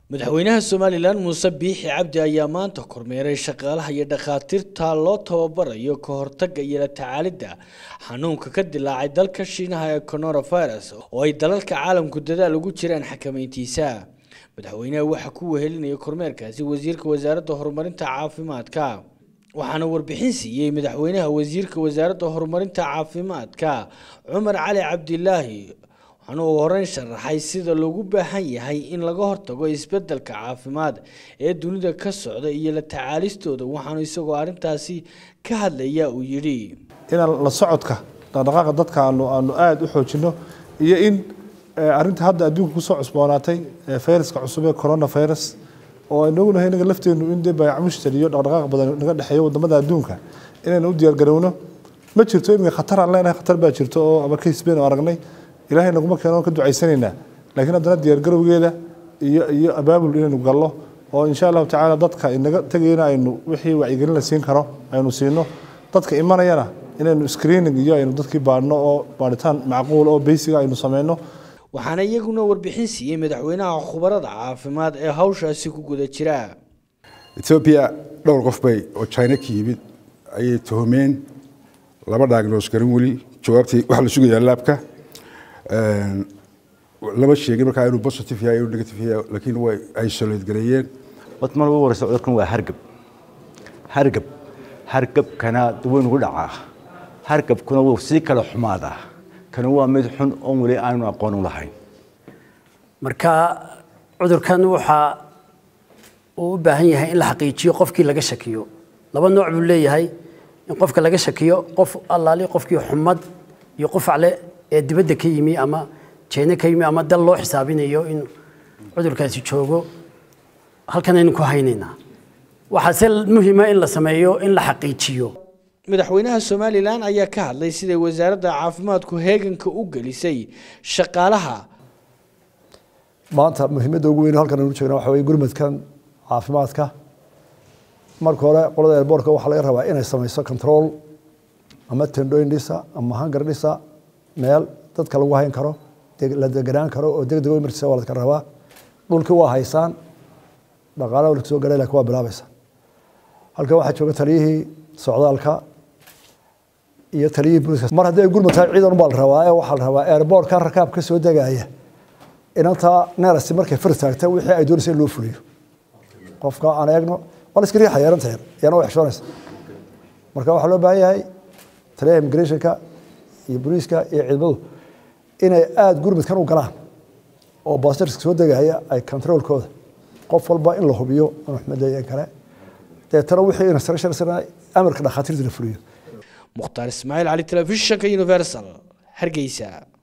madaxweynaha somalilan muuse biixi cabdi ayaa maanta kormeeray shaqaalaha iyo dhakhaatiirta loo tababarayo ka hortagga iyo la tacaalidda xanuunka ka dilaacay dalka shiinaha ee coronavirus oo ay dalalka caalamku dadaal ugu jiraan xakameyntiisa madaxweynaha waxaa ku wehelinaya kormeerkaasi wasiirka wasaaradda horumarinta caafimaadka waxaana warbixin siiyey madaxweynaha wasiirka wasaaradda horumarinta caafimaadka cumar cali cabdilaahi waxaana uu horeyn sharaxay sida loogu baahan yahay in laga hortago isbedelka caafimaad ee dunida ka socda iyo la tacaalistooda waxaanu isagoo arrintaasi ka hadlaya uu yidhi inaan la socodka dhaqdhaqaaqa dadka aanu aanu aada u xoojino iyo in arrinta hadda adduunka kusoo cusboonaatay fayraska cusub ee coronavirus oo aynu ognahay inaga lafteenu in dee baayac mushtari iyo dhaqdhaqaaq badan naga dhexeeyo wadamada adduunka inaynu u diyaargarowno ma jirto iminka khatar aan leenahay khatar baa jirto oo ama case baynu aragnay ilaahay naguma keeno ka ducaysanaynaa laakiin haddana diyaargarowgeeda iyo iyo abaabul inaynu gallo oo insha allahu tacaala dadka inaga tegayna aynu wixii wacyigelin la siin karo aynu siino dadka imanayana inaynu screening iyo aynu dadkii baadhno oo baadhitaan macquul oo beysiga aynu sameyno waxaana iyaguna warbixin siiyey madaxweynaha khubarada caafimaad ee hawshaasi ku guda jira etoobiya dhowr qof bay oo china ka yimid ayay tuhumeen laba diagnos garin weli jawaabtii waxaa la sugayaa laabka lama sheegin markaa inuu positive yahay inuu negative yahay laakiin way isolate gareeyeen wadma lagu waraysa cudurkan waa hargab hargab hargabkana waynugu dhacaa hargabkuna wuu sii kala xumaadaa kani waa mid xun oon weli aanu aqoon u lahayn marka cudurkan waxaa uu u baahan yahay in la xaqiijiyo qofkii laga shakiyo laba nooc buu leeyahay in qofka laga shakiyo qof allaali qofkii xumad iyo qufacle ee dibadda ka yimi ama jeene ka yimi ama dal loo xisaabinayo in cudurkaasi joogo halkan aynu ku haynaynaa waxaase muhiima in la sameeyo in la xaqiijiyo madaxweynaha somalilan ayaa ka hadlay siday wasaaradda caafimaadku heeganka u gelisay shaqaalaha maanta muhiimadda ugu weyn halkan aynu jeegna waxa weye gurmadkan caafimaadka marka hore qolada airboortka waxaa laga rabaa inay samayso control ama tendooyin dhisa ama hangar dhisa meel dadka lagu hayn karo la deganaan karo oo deg deg u martiisa waa ladka rabaa dhulkii waa haysaan dhaqaalaha walka soo galay laakiin waa bilaabaysa halkan waxaa jooga taliyihii socdaalka iyo taliyihii booliska mar haddii ay gurmad tahay ciidan ubaa la rabaa ee waxaa la rabaa airboortka rakaab ka soo degaya inanta neerasi markay far taagta wixii ay doonaysa in loo fuliyo qofka aan eegno waa la iska riixaya yaranta yar yana way xishoonaysa marka waxaa loo baahan yahay taliyaha immigrationka iyo booliiska iyo ciidamadu inay aada gurmadkan u galaan oo baastarska soo degaya ay controolkooda qof walba in la hubiyo inuu xumadeeyan kale deetana wixii instructions amarka dhakhaatiirta la fuliyo mukhtaar ismaaciil cali telefishinka universal hargeysa